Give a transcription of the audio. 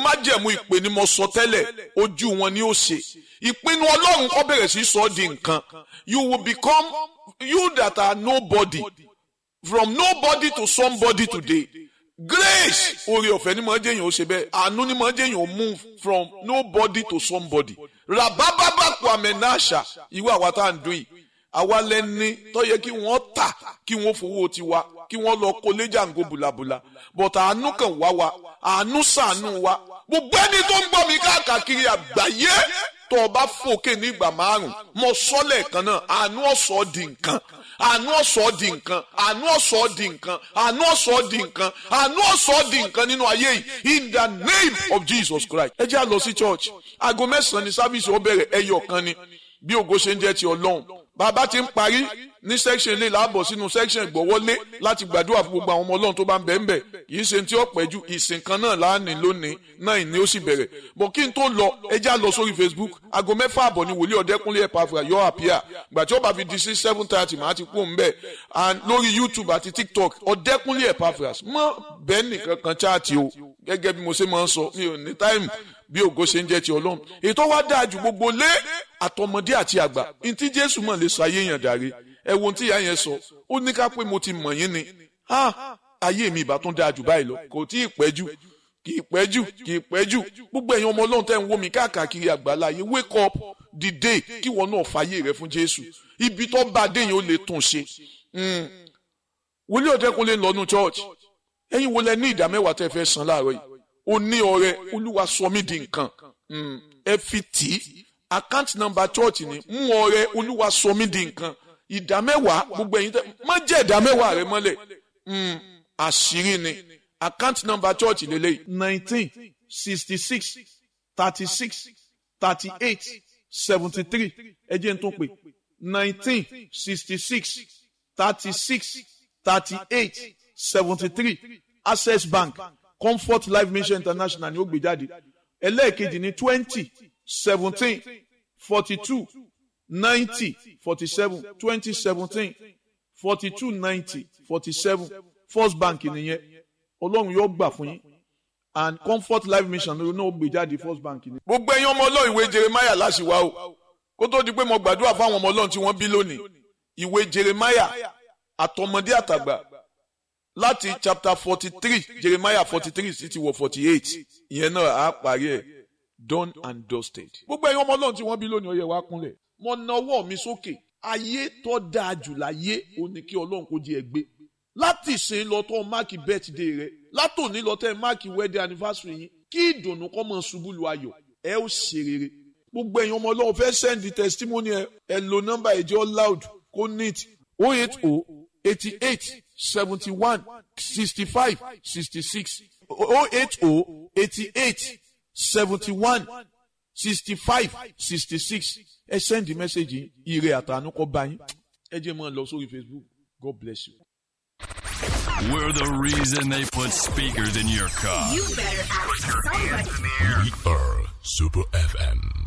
májẹ̀mú ìpè ni mo sọ tẹ́lẹ̀ ojú wọn ni ó ṣe ìpinnu ọlọ́run kọ́ bẹ̀rẹ̀ sí sọ ọ́ di nǹkan you will become you that are nobody from nobody to somebody today grace oore ọ̀fẹ́ ni mo jẹ́ yẹn ó ṣe bẹ́ẹ̀ àánú ni mo jẹ́ yẹn ó move from nobody to somebody rabababa kwamenasha ìwé àwa tá à ń dún yìí àwa lẹni tó yẹ kí wọ́n tà kí wọ́n fowó tiwa kí wọ́n lọ kó léjàngó bùlàbùlà but àánú kan wá wa àánú ṣàánú wa gbogbo ẹni tó ń gbọ́ mi káàkiri àgbáyé tó o bá fòkè ní ìgbà márùn mo sọ lẹ́ẹ̀kan náà àánú ọ̀sọ́ di nǹkan àánú ọ̀sọ́ di nǹkan àánú ọ̀sọ́ di nǹkan àánú ọ̀sọ́ di nǹkan àánú ọ̀sọ́ di nǹkan nínú ayé yìí in the name of Jesus Christ ẹ jẹ́ à lọ sí church aago mẹ́sàn-án ní sábìsì ó bẹ̀rẹ̀ ẹyọ kan ni bí ògo ṣe ń jẹ́ ti ọlọ́run bàbá ti ń parí ní section ilé làbọ̀ sínú section ìgbọ̀wọ́lé láti gbàdúrà fún gbogbo àwọn ọmọ ọlọ́run tó bá ń bẹ̀ ń bẹ̀ kì í ṣe tí ó pẹ́ ju ìsìn kan náà láàánú lónìí náà ìní ó sì bẹ̀rẹ̀ bọ̀ kí n tó lọ ẹ já lọ sórí Facebook aago mẹ́fà àbọ̀ ni wòlíì ọ̀dẹ́kúnlé ẹ̀pàfà yọ àpíà gbà tí ó bá fi di sí seven thirty màá ti kú òun bẹ̀ and lórí YouTube àti TikTok ọ̀dẹ́kúnlé ẹ̀pàfà mọ́ bẹ́ẹ̀ nìkan kan chaati o gẹ́gẹ́ bí mo ṣe máa ń sọ mi ò ní táìmù bí ògo ṣe ń jẹ́ ti ọlọ́run ètò wa dáa ju gbogbo lé àtọmọdé àti àgbà ntí jésù mọ̀ lè sọ ayé yàn dàrí ẹ wo ohun tí ìyá yẹn sọ ó ní ká pé mo ti mọ̀ yín ni ayé mi ìbá tún dáa jù báyìí lọ kò tí ì pẹ́ jù kì í pẹ́ jù kì í pẹ́ jù gbogbo ẹ̀yin ọmọ ọlọ́run tẹ́ ń wò mí káàkiri àgbáláyé wake up dìde kí wọn náà fàyè rẹ fún jésù ibi tó bá dé yẹn ó lè tún ṣe wòlíì ọ̀dẹ́kunlé ń lọ́nu church ẹ̀yin wo lẹ ní ìdá mẹ́wàá tẹ́ fẹ́ san láàárọ̀ yìí ó ní ọrẹ olúwa sọ mí di nǹkan ẹ fi tì í account number church ni mú ọrẹ olúwa sọ mí di nǹkan ìdá mẹ́wàá gbogbo ẹ̀yin tẹ má jẹ́ ìdá mẹ́wàá rẹ mọ́lẹ̀ àṣírí ni account number church lélẹ́yìí nineteen sixty six thirty six thirty eight seventy three ẹ jẹ́ n tún pè nineteen sixty six thirty six thirty eight seventy three access bank comfort life mission international ni ó gbé jáde ẹlẹ́ẹ̀kejì ní twenty seventeen forty two ninety forty seven twenty seventeen forty two ninety forty seven first bank nìyẹn ọlọ́run yóò gbà fún yín and comfort life mission ló náà gbé jáde first bank ni. gbogbo ẹ̀yin ọmọ ọlọ́run ìwé jeremiah láṣìwá o kó tó di pé mo gbàdúrà fáwọn ọmọ ọlọ́run tí wọ́n bí lónìí ìwé jeremiah àtọmọdé àtàgbà láti chapter forty three jeremiah forty three sí ti wọ forty eight ìyẹn náà á parí ẹ̀ done and dusted. gbogbo ẹ̀yin ọmọ ọlọ́run tí wọ́n bí lónìí ó yẹ wá kúnlẹ̀ mo na ọwọ́ mi sókè ayé tó dáa jù láyé ó ní kí ọlọ́run kó di ẹ gbé láti ìsìn lọ tó máàkì birthday rẹ látòní lọ tẹ máàkì wedding anniversary yín kí ìdùnnú kọ́ mọ̀ ṣubú lu ayọ̀ ẹ ó ṣe rere gbogbo ẹ̀yin ọmọ ọlọ́run fẹ́ send the testimony ẹ ẹ lo nọ́mbà ẹ̀jẹ̀ loud kó neat oh eight oh eighty eight seventy one sixty five sixty six oh eight oh eighty eight seventy one sixty five sixty six ẹ send the message yìí ire àtàánú kọ́ bá yín ẹ jẹ́ mọ́ ọ lọ sórí Facebook God bless you. We're the reason they put speakers in your car. You better ask somebody. We are Super FM.